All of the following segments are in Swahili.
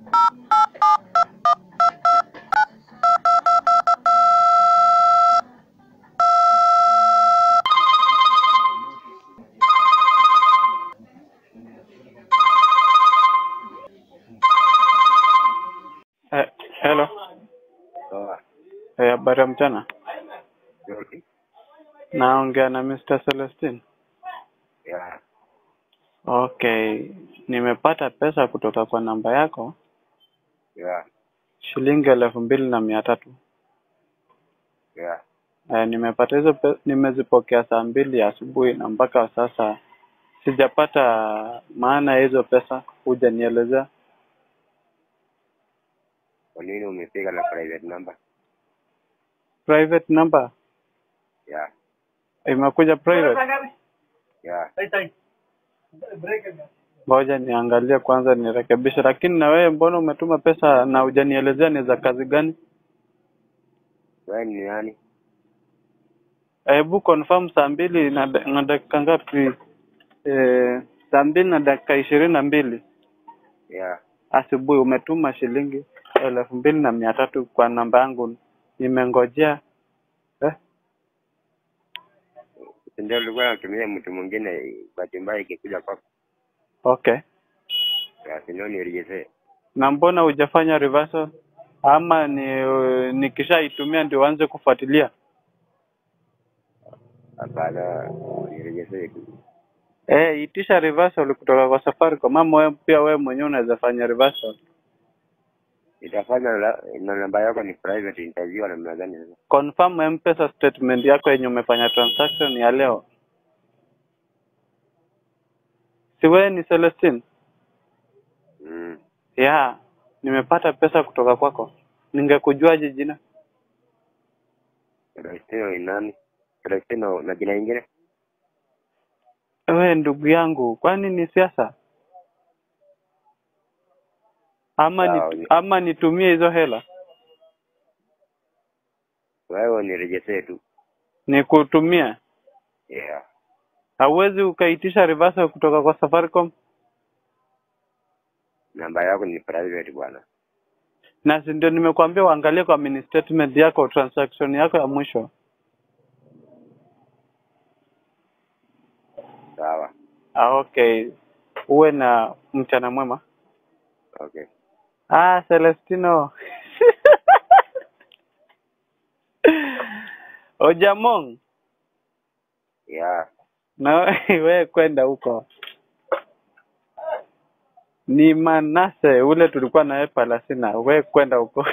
Eh, hello. Poa. Eh, habari ya mchana. Nzuri. Naongea na Mr. Celestine. Ya. Okay, nimepata pesa kutoka kwa namba yako Ya. shilingi elfu mbili na mia tatu. Ya. Eh, nimepata hizo pe- nimezipokea saa mbili ya asubuhi na mpaka sasa sijapata maana ya hizo pesa, hujanielezea. Kwa nini umepiga na private number? Private number Ya. imekuja private. Ya. Ngoja niangalie kwanza nirekebishe. Lakini na wewe mbona umetuma pesa na hujanielezea ni za kazi gani? Wewe ni nani? Hebu confirm saa mbili na, da- na dakika ngapi? Eh, saa mbili na dakika ishirini na mbili Ya. asubuhi umetuma shilingi elfu mbili na mia tatu kwa namba yangu. Nimengojea eh? Si Ndio ulikuwa unatumia mtu mwingine bahati mbaya ikikuja kwako. Okay, Ya, si ndio nirejeshe. na mbona hujafanya reversal ama ni nikishaitumia ndio uanze kufuatilia? Hapana, nirejeshe tu. Eh, itisha reversal kutoka kwa Safaricom ama wewe pia wewe mwenyewe unaweza fanya reversal. Itafanya la- na namba yako ni private interview namna gani sasa? Confirm M-Pesa statement yako yenye umefanya transaction ya leo. Si wewe ni Celestine? Mm. Yeah, nimepata pesa kutoka kwako. Ningekujuaje jina? Celestino ni nani? Celestino na jina lingine? Wewe ndugu yangu, kwani ni siasa? Ama Sawa, ni, ni- ama nitumie hizo hela Wewe nirejeshe tu. nikutumie? Yeah. Hauwezi ukaitisha reversal kutoka kwa Safaricom? Namba yako ni private bwana. Na si ndio nimekuambia uangalie kwa mini statement yako transaction yako ya mwisho. Sawa. Ah, okay. Uwe na mchana mwema. Okay. Ah, Celestino. Ojamong, Yeah. na wewe kwenda huko. Ni Manase ule tulikuwa naye Palasina, wewe kwenda huko.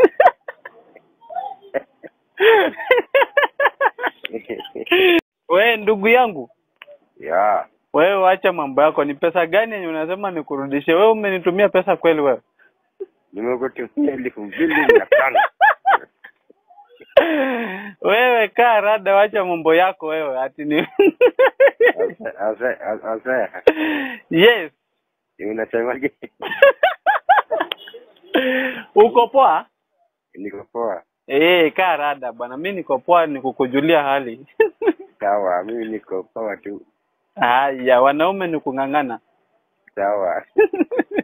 wewe ndugu yangu, yeah. wewe wacha mambo yako. Ni pesa gani yenye unasema nikurudishe? Wewe umenitumia pesa kweli wewe? Nimekutumia elfu mbili mia tano. wewe kaa rada, wacha mambo yako wewe. Ati ni Asa- asa- asa- yes, unasemaje? uko poa? Niko poa. Eh, kaa rada bwana, mi niko poa, nikukujulia hali. Sawa, mimi niko poa tu. Haya, wanaume ni kung'ang'ana. Sawa.